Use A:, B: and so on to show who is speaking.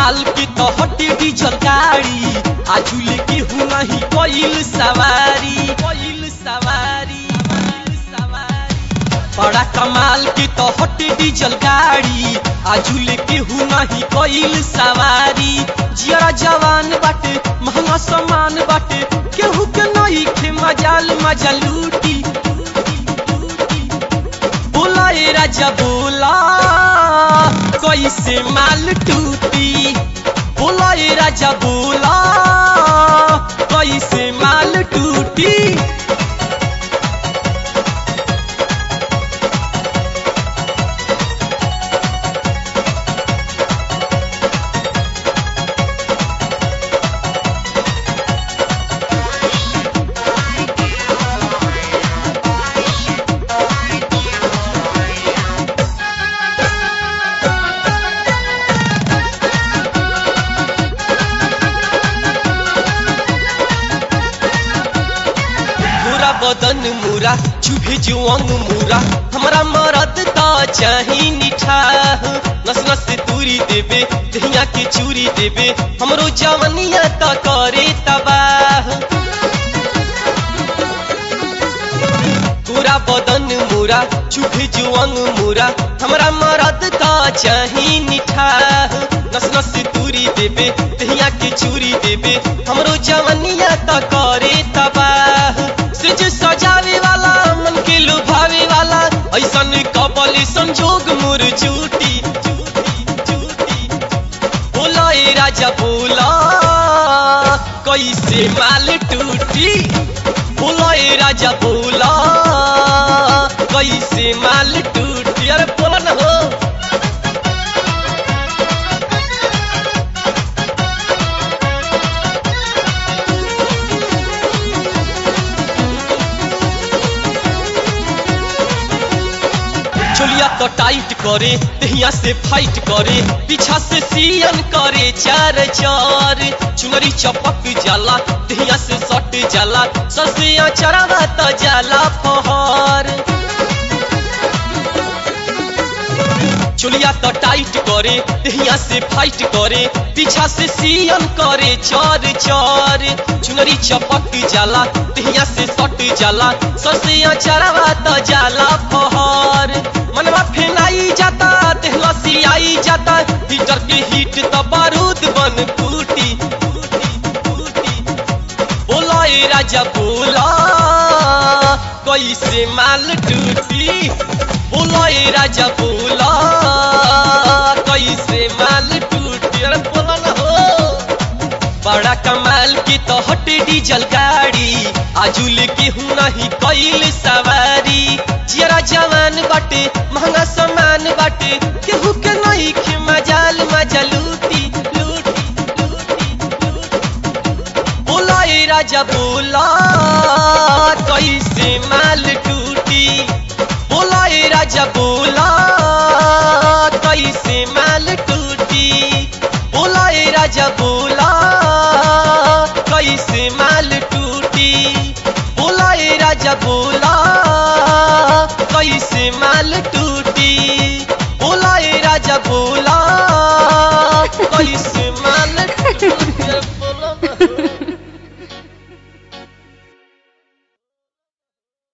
A: कमाल के तो हटे डीजल गाड़ी आजुल के हूँ नहीं कोइल सवारी कोइल सवारी कोइल सवारी बड़ा कमाल के तो हटे डीजल गाड़ी आजुल के हूँ नहीं कोइल सवारी जिया जवान बाटे महंगा सामान बाटे केहू के नहीं खे मजाल मजा लूटी बोला ए राजा बोला कैसे माल टूटी बोला ए राजा बोला कैसे माल टूटी पूरा बदन मुरा चुभे जुअंग मुरा हमरा मरद त चाही निठा नस नस तूरी देबे दहिया के चूरी देबे हमरो जवनिया त करे तबाह पूरा बदन मुरा चुभे जुअंग मुरा हमरा मरद त चाही निठा नस नस तूरी देबे दहिया के चूरी देबे हमरो जवनिया त करे तबाह सिज सजावे वाला मन के लुभावे वाला ऐसन कबल संजोग मोर झूठी बोला ए राजा बोला कैसे माल टूटी बोला ए राजा बोला कैसे माल टूटी अरे बोला ना हो चोलिया तो टाइट करे दहिया से फाइट करे पीछा से सियन करे चार चार चुनरी चपक जाला दहिया से सट जाला ससिया चरावा तो जाला फहर चोलिया तो टाइट करे दहिया से फाइट करे पीछा से सियन करे चार चार चुनरी चपक जाला दहिया से सट जाला ससिया चरावा तो जाला फहर मनवा फेनाई जाता देहलसी आई जाता हीटर के हीट तो बारूद बन फूटी बोला ए राजा बोला कैसे माल टूटी बोला ए राजा बोला कैसे माल टूटी अरे बोला ना हो बड़ा कमाल की तो हटे डीजल गाड़ी आजुल के हूँ नहीं कैल सवारी जियरा जवान बाटे महंगा सामान बाटे केहू के नहीं खे मजाल मजा लूटी लूटी लूटी लूटी बोला ए राजा बोला कैसे माल टूटी बोला ए राजा बोला कैसे माल टूटी बोला ए राजा बोला कैसे माल टूटी बोला ए राजा बोला कैसे माल टूटी